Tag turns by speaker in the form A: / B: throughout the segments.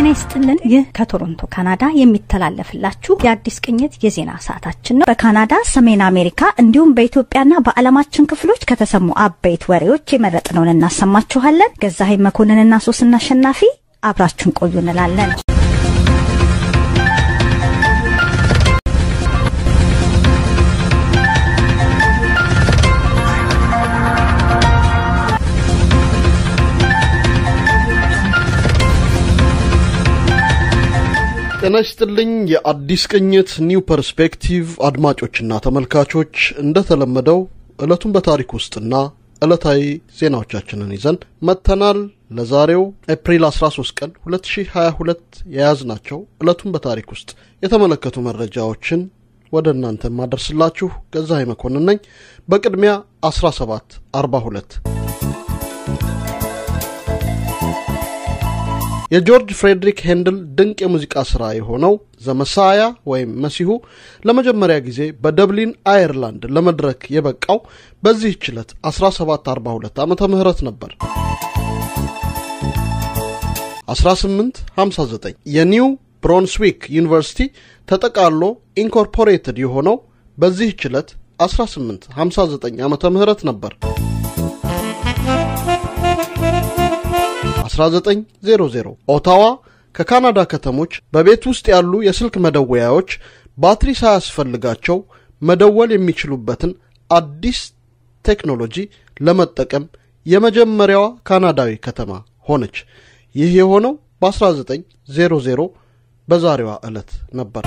A: ጤና ይስጥልን። ይህ ከቶሮንቶ ካናዳ የሚተላለፍላችሁ የአዲስ ቅኝት የዜና ሰዓታችን ነው። በካናዳ፣ ሰሜን አሜሪካ እንዲሁም በኢትዮጵያና በዓለማችን ክፍሎች ከተሰሙ አበይት ወሬዎች የመረጥነውን እናሰማችኋለን። ገዛሀኝ መኮንንና ሶስና አሸናፊ አብራችሁን ቆዩ እንላለን።
B: ጤና ይስጥልኝ የአዲስ ቅኝት ኒው ፐርስፔክቲቭ አድማጮችና ተመልካቾች፣ እንደተለመደው ዕለቱን በታሪክ ውስጥና ዕለታዊ ዜናዎቻችንን ይዘን መጥተናል። ለዛሬው ኤፕሪል 13 ቀን 2022 የያዝናቸው ዕለቱን በታሪክ ውስጥ የተመለከቱ መረጃዎችን ወደ እናንተ ማደርስላችሁ ገዛሀኝ መኮንን ነኝ። በቅድሚያ 1742 የጆርጅ ፍሬድሪክ ሄንድል ድንቅ የሙዚቃ ሥራ የሆነው ዘመሳያ ወይም መሲሁ ለመጀመሪያ ጊዜ በደብሊን አየርላንድ ለመድረክ የበቃው በዚህች ዕለት 1742 ዓመተ ምህረት ነበር። 1859 የኒው ብሮንስዊክ ዩኒቨርሲቲ ተጠቃሎ ኢንኮርፖሬትድ የሆነው በዚህች ዕለት 1859 ዓመተ ምህረት ነበር። 1900 ኦታዋ ከካናዳ ከተሞች በቤት ውስጥ ያሉ የስልክ መደወያዎች ባትሪ ሳያስፈልጋቸው መደወል የሚችሉበትን አዲስ ቴክኖሎጂ ለመጠቀም የመጀመሪያዋ ካናዳዊ ከተማ ሆነች። ይህ የሆነው በ1900 በዛሬዋ ዕለት ነበር።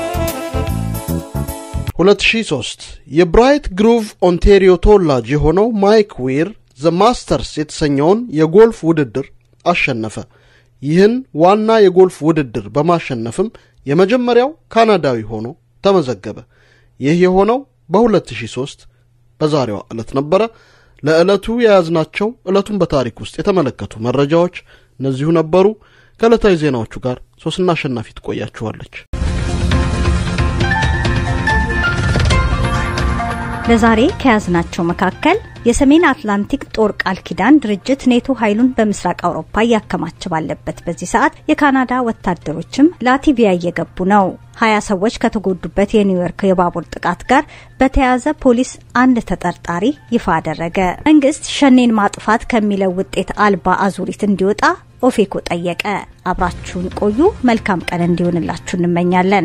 B: 2003 የብራይት ግሩቭ ኦንቴሪዮ ተወላጅ የሆነው ማይክ ዊር ዘ ማስተርስ የተሰኘውን የጎልፍ ውድድር አሸነፈ። ይህን ዋና የጎልፍ ውድድር በማሸነፍም የመጀመሪያው ካናዳዊ ሆኖ ተመዘገበ። ይህ የሆነው በ2003 በዛሬዋ ዕለት ነበረ። ለዕለቱ የያዝናቸው ዕለቱን በታሪክ ውስጥ የተመለከቱ መረጃዎች እነዚሁ ነበሩ። ከዕለታዊ ዜናዎቹ ጋር ሶስና አሸናፊ ትቆያችኋለች።
A: ለዛሬ ከያዝናቸው መካከል የሰሜን አትላንቲክ ጦር ቃል ኪዳን ድርጅት ኔቶ ኃይሉን በምስራቅ አውሮፓ እያከማቸ ባለበት በዚህ ሰዓት የካናዳ ወታደሮችም ላቲቪያ እየገቡ ነው። ሀያ ሰዎች ከተጎዱበት የኒውዮርክ የባቡር ጥቃት ጋር በተያያዘ ፖሊስ አንድ ተጠርጣሪ ይፋ አደረገ። መንግስት ሸኔን ማጥፋት ከሚለው ውጤት አልባ አዙሪት እንዲወጣ ኦፌኮ ጠየቀ። አብራችሁን ቆዩ። መልካም ቀን እንዲሆንላችሁ እንመኛለን።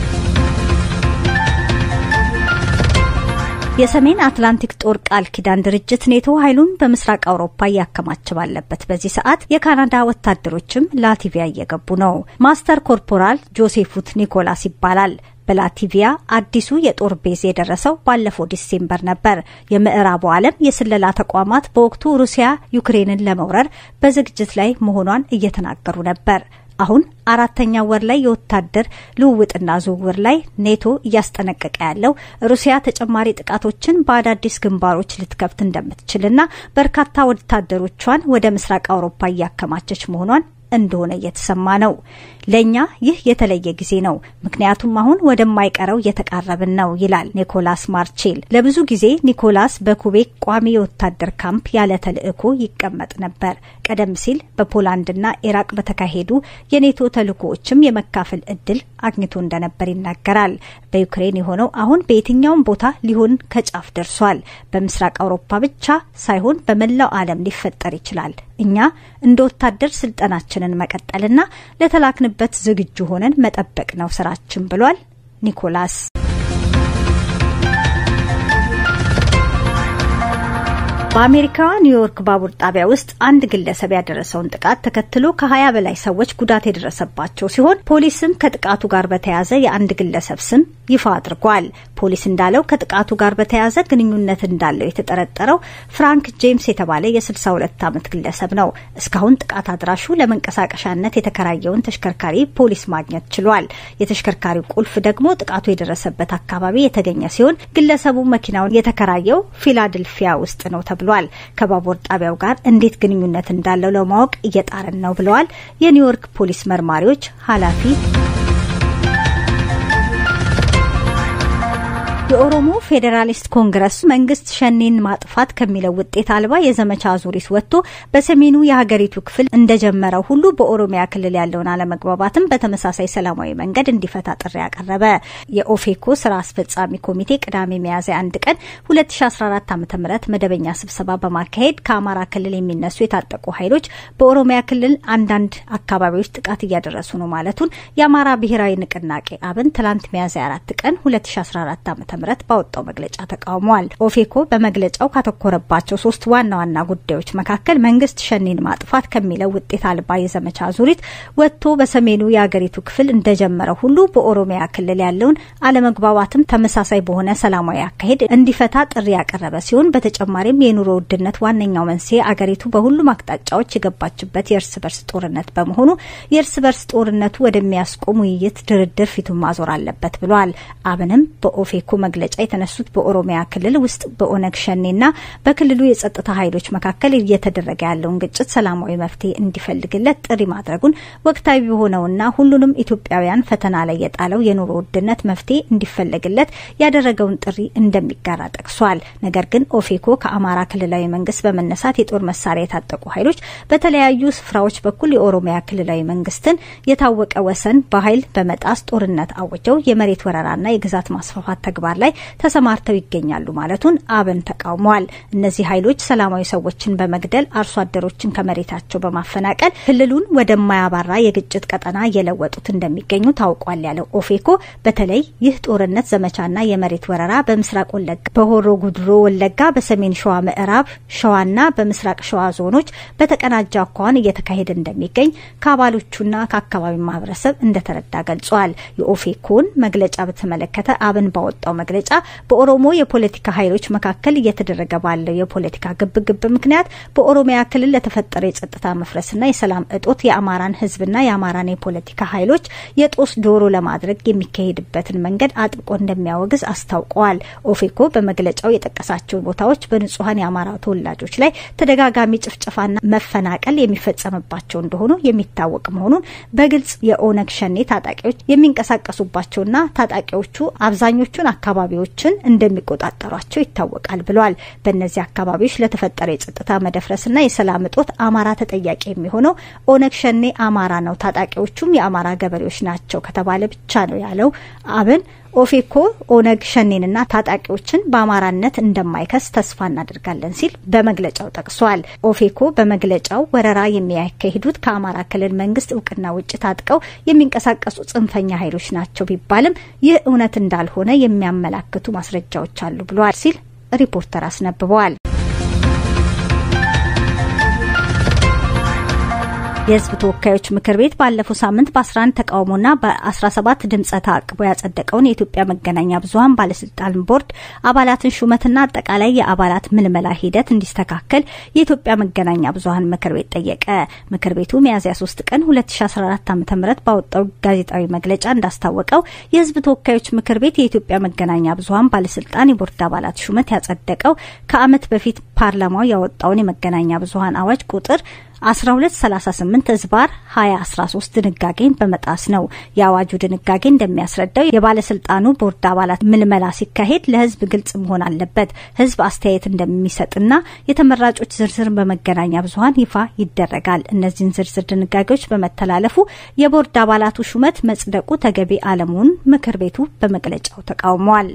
A: የሰሜን አትላንቲክ ጦር ቃል ኪዳን ድርጅት ኔቶ ኃይሉን በምስራቅ አውሮፓ እያከማቸ ባለበት በዚህ ሰዓት የካናዳ ወታደሮችም ላቲቪያ እየገቡ ነው። ማስተር ኮርፖራል ጆሴፉት ኒኮላስ ይባላል። በላቲቪያ አዲሱ የጦር ቤዝ የደረሰው ባለፈው ዲሴምበር ነበር። የምዕራቡ ዓለም የስለላ ተቋማት በወቅቱ ሩሲያ ዩክሬንን ለመውረር በዝግጅት ላይ መሆኗን እየተናገሩ ነበር። አሁን አራተኛ ወር ላይ የወታደር ልውውጥና ዝውውር ላይ ኔቶ እያስጠነቀቀ ያለው ሩሲያ ተጨማሪ ጥቃቶችን በአዳዲስ ግንባሮች ልትከፍት እንደምትችልና በርካታ ወታደሮቿን ወደ ምስራቅ አውሮፓ እያከማቸች መሆኗን እንደሆነ እየተሰማ ነው። ለእኛ ይህ የተለየ ጊዜ ነው፣ ምክንያቱም አሁን ወደማይቀረው እየተቃረብን ነው ይላል ኒኮላስ ማርቼል። ለብዙ ጊዜ ኒኮላስ በኩቤክ ቋሚ የወታደር ካምፕ ያለ ተልዕኮ ይቀመጥ ነበር። ቀደም ሲል በፖላንድና ኢራቅ በተካሄዱ የኔቶ ተልዕኮዎችም የመካፈል እድል አግኝቶ እንደነበር ይናገራል። በዩክሬን የሆነው አሁን በየትኛውም ቦታ ሊሆን ከጫፍ ደርሷል። በምስራቅ አውሮፓ ብቻ ሳይሆን በመላው ዓለም ሊፈጠር ይችላል። እኛ እንደ ወታደር ስልጠናችንን መቀጠልና ለተላክንበት ዝግጁ ሆነን መጠበቅ ነው ስራችን ብሏል ኒኮላስ። በአሜሪካዋ ኒውዮርክ ባቡር ጣቢያ ውስጥ አንድ ግለሰብ ያደረሰውን ጥቃት ተከትሎ ከሀያ በላይ ሰዎች ጉዳት የደረሰባቸው ሲሆን ፖሊስም ከጥቃቱ ጋር በተያያዘ የአንድ ግለሰብ ስም ይፋ አድርጓል። ፖሊስ እንዳለው ከጥቃቱ ጋር በተያያዘ ግንኙነት እንዳለው የተጠረጠረው ፍራንክ ጄምስ የተባለ የ62 ዓመት ግለሰብ ነው። እስካሁን ጥቃት አድራሹ ለመንቀሳቀሻነት የተከራየውን ተሽከርካሪ ፖሊስ ማግኘት ችሏል። የተሽከርካሪው ቁልፍ ደግሞ ጥቃቱ የደረሰበት አካባቢ የተገኘ ሲሆን ግለሰቡ መኪናውን የተከራየው ፊላድልፊያ ውስጥ ነው ተብሏል። ከባቡር ጣቢያው ጋር እንዴት ግንኙነት እንዳለው ለማወቅ እየጣርን ነው ብለዋል የኒውዮርክ ፖሊስ መርማሪዎች ኃላፊ የኦሮሞ ፌዴራሊስት ኮንግረስ መንግስት ሸኔን ማጥፋት ከሚለው ውጤት አልባ የዘመቻ አዙሪት ወጥቶ በሰሜኑ የሀገሪቱ ክፍል እንደጀመረው ሁሉ በኦሮሚያ ክልል ያለውን አለመግባባትም በተመሳሳይ ሰላማዊ መንገድ እንዲፈታ ጥሪ ያቀረበ የኦፌኮ ስራ አስፈጻሚ ኮሚቴ ቅዳሜ ሚያዝያ አንድ ቀን 2014 ዓ ም መደበኛ ስብሰባ በማካሄድ ከአማራ ክልል የሚነሱ የታጠቁ ኃይሎች በኦሮሚያ ክልል አንዳንድ አካባቢዎች ጥቃት እያደረሱ ነው ማለቱን የአማራ ብሔራዊ ንቅናቄ አብን ትላንት ሚያዝያ አራት ቀን 2014 ዓ ም ባወጣው መግለጫ ተቃውሟል። ኦፌኮ በመግለጫው ካተኮረባቸው ሶስት ዋና ዋና ጉዳዮች መካከል መንግስት ሸኔን ማጥፋት ከሚለው ውጤት አልባ የዘመቻ ዙሪት ወጥቶ በሰሜኑ የአገሪቱ ክፍል እንደጀመረው ሁሉ በኦሮሚያ ክልል ያለውን አለመግባባትም ተመሳሳይ በሆነ ሰላማዊ አካሄድ እንዲፈታ ጥሪ ያቀረበ ሲሆን በተጨማሪም የኑሮ ውድነት ዋነኛው መንስኤ አገሪቱ በሁሉም አቅጣጫዎች የገባችበት የእርስ በርስ ጦርነት በመሆኑ የእርስ በርስ ጦርነቱ ወደሚያስቆም ውይይት፣ ድርድር ፊቱን ማዞር አለበት ብሏል። አብንም በኦፌኮ መግለጫ የተነሱት በኦሮሚያ ክልል ውስጥ በኦነግ ሸኔና በክልሉ የጸጥታ ኃይሎች መካከል እየተደረገ ያለውን ግጭት ሰላማዊ መፍትሄ እንዲፈልግለት ጥሪ ማድረጉን ወቅታዊ በሆነውና ሁሉንም ኢትዮጵያውያን ፈተና ላይ የጣለው የኑሮ ውድነት መፍትሄ እንዲፈለግለት ያደረገውን ጥሪ እንደሚጋራ ጠቅሷል። ነገር ግን ኦፌኮ ከአማራ ክልላዊ መንግስት በመነሳት የጦር መሳሪያ የታጠቁ ኃይሎች በተለያዩ ስፍራዎች በኩል የኦሮሚያ ክልላዊ መንግስትን የታወቀ ወሰን በኃይል በመጣስ ጦርነት አውጀው የመሬት ወረራና የግዛት ማስፋፋት ተግባር ላይ ተሰማርተው ይገኛሉ ማለቱን አብን ተቃውሟል። እነዚህ ኃይሎች ሰላማዊ ሰዎችን በመግደል አርሶ አደሮችን ከመሬታቸው በማፈናቀል ክልሉን ወደማያባራ የግጭት ቀጠና እየለወጡት እንደሚገኙ ታውቋል ያለው ኦፌኮ በተለይ ይህ ጦርነት ዘመቻና የመሬት ወረራ በምስራቅ ወለጋ፣ በሆሮ ጉድሮ ወለጋ፣ በሰሜን ሸዋ፣ ምዕራብ ሸዋና በምስራቅ ሸዋ ዞኖች በተቀናጀ አኳኋን እየተካሄደ እንደሚገኝ ከአባሎቹና ከአካባቢው ማህበረሰብ እንደተረዳ ገልጿል። የኦፌኮን መግለጫ በተመለከተ አብን ባወጣው መግለጫ በኦሮሞ የፖለቲካ ኃይሎች መካከል እየተደረገ ባለው የፖለቲካ ግብግብ ምክንያት በኦሮሚያ ክልል ለተፈጠረ የጸጥታ መፍረስና የሰላም እጦት የአማራን ሕዝብና የአማራን የፖለቲካ ኃይሎች የጦስ ዶሮ ለማድረግ የሚካሄድበትን መንገድ አጥብቆ እንደሚያወግዝ አስታውቀዋል። ኦፌኮ በመግለጫው የጠቀሳቸው ቦታዎች በንጹሐን የአማራ ተወላጆች ላይ ተደጋጋሚ ጭፍጨፋና መፈናቀል የሚፈጸምባቸው እንደሆኑ የሚታወቅ መሆኑን በግልጽ የኦነግ ሸኔ ታጣቂዎች የሚንቀሳቀሱባቸውና ታጣቂዎቹ አብዛኞቹን አካባቢዎችን እንደሚቆጣጠሯቸው ይታወቃል ብሏል። በእነዚህ አካባቢዎች ለተፈጠረ የጸጥታ መደፍረስና የሰላም እጦት አማራ ተጠያቂ የሚሆነው ኦነግ ሸኔ አማራ ነው፣ ታጣቂዎቹም የአማራ ገበሬዎች ናቸው ከተባለ ብቻ ነው ያለው አብን ኦፌኮ ኦነግ ሸኔንና ታጣቂዎችን በአማራነት እንደማይከስ ተስፋ እናደርጋለን ሲል በመግለጫው ጠቅሷል። ኦፌኮ በመግለጫው ወረራ የሚያካሂዱት ከአማራ ክልል መንግስት እውቅና ውጭ ታጥቀው የሚንቀሳቀሱ ጽንፈኛ ኃይሎች ናቸው ቢባልም ይህ እውነት እንዳልሆነ የሚያመላክቱ ማስረጃዎች አሉ ብለዋል ሲል ሪፖርተር አስነብበዋል። የህዝብ ተወካዮች ምክር ቤት ባለፈው ሳምንት በ11 ተቃውሞና በ17 ድምፀ ተአቅቦ ያጸደቀውን የኢትዮጵያ መገናኛ ብዙኃን ባለስልጣን ቦርድ አባላትን ሹመትና አጠቃላይ የአባላት ምልመላ ሂደት እንዲስተካከል የኢትዮጵያ መገናኛ ብዙኃን ምክር ቤት ጠየቀ። ምክር ቤቱ ሚያዝያ 3 ቀን 2014 ዓ ም ባወጣው ጋዜጣዊ መግለጫ እንዳስታወቀው የህዝብ ተወካዮች ምክር ቤት የኢትዮጵያ መገናኛ ብዙኃን ባለስልጣን የቦርድ አባላት ሹመት ያጸደቀው ከዓመት በፊት ፓርላማው ያወጣውን የመገናኛ ብዙኃን አዋጅ ቁጥር 1238 ህዝባር 2013 ድንጋጌን በመጣስ ነው። የአዋጁ ድንጋጌ እንደሚያስረዳው የባለስልጣኑ ቦርድ አባላት ምልመላ ሲካሄድ ለህዝብ ግልጽ መሆን አለበት። ህዝብ አስተያየት እንደሚሰጥና የተመራጮች ዝርዝር በመገናኛ ብዙኃን ይፋ ይደረጋል። እነዚህን ዝርዝር ድንጋጌዎች በመተላለፉ የቦርድ አባላቱ ሹመት መጽደቁ ተገቢ አለመሆኑን ምክር ቤቱ በመግለጫው ተቃውሟል።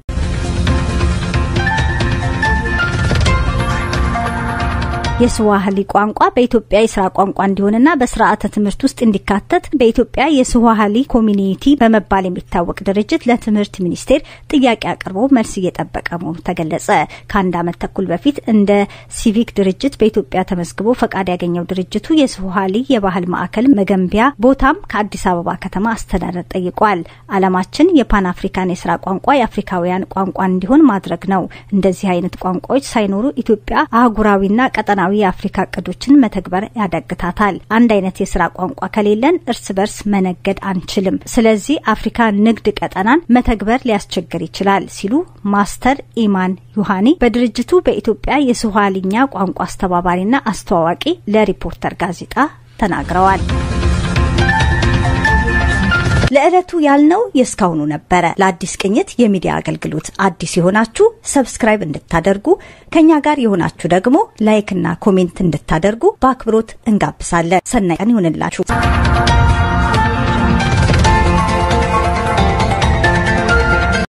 A: የስዋህሊ ቋንቋ በኢትዮጵያ የስራ ቋንቋ እንዲሆንና በስርዓተ ትምህርት ውስጥ እንዲካተት በኢትዮጵያ የስዋህሊ ኮሚኒቲ በመባል የሚታወቅ ድርጅት ለትምህርት ሚኒስቴር ጥያቄ አቅርቦ መልስ እየጠበቀ መሆኑ ተገለጸ። ከአንድ ዓመት ተኩል በፊት እንደ ሲቪክ ድርጅት በኢትዮጵያ ተመዝግቦ ፈቃድ ያገኘው ድርጅቱ የስዋህሊ የባህል ማዕከል መገንቢያ ቦታም ከአዲስ አበባ ከተማ አስተዳደር ጠይቋል። ዓላማችን የፓን አፍሪካን የስራ ቋንቋ የአፍሪካውያን ቋንቋ እንዲሆን ማድረግ ነው። እንደዚህ አይነት ቋንቋዎች ሳይኖሩ ኢትዮጵያ አህጉራዊና ቀጠና ሰሜናዊ የአፍሪካ እቅዶችን መተግበር ያዳግታታል። አንድ አይነት የስራ ቋንቋ ከሌለን እርስ በርስ መነገድ አንችልም። ስለዚህ አፍሪካ ንግድ ቀጠናን መተግበር ሊያስቸግር ይችላል ሲሉ ማስተር ኢማን ዩሃኒ በድርጅቱ በኢትዮጵያ የስዋሂልኛ ቋንቋ አስተባባሪና አስተዋዋቂ ለሪፖርተር ጋዜጣ ተናግረዋል። ለዕለቱ ያልነው የእስካሁኑ ነበረ። ለአዲስ ቅኝት የሚዲያ አገልግሎት አዲስ የሆናችሁ ሰብስክራይብ እንድታደርጉ ከኛ ጋር የሆናችሁ ደግሞ ላይክና ኮሜንት እንድታደርጉ በአክብሮት እንጋብዛለን። ሰናይ ቀን ይሁንላችሁ።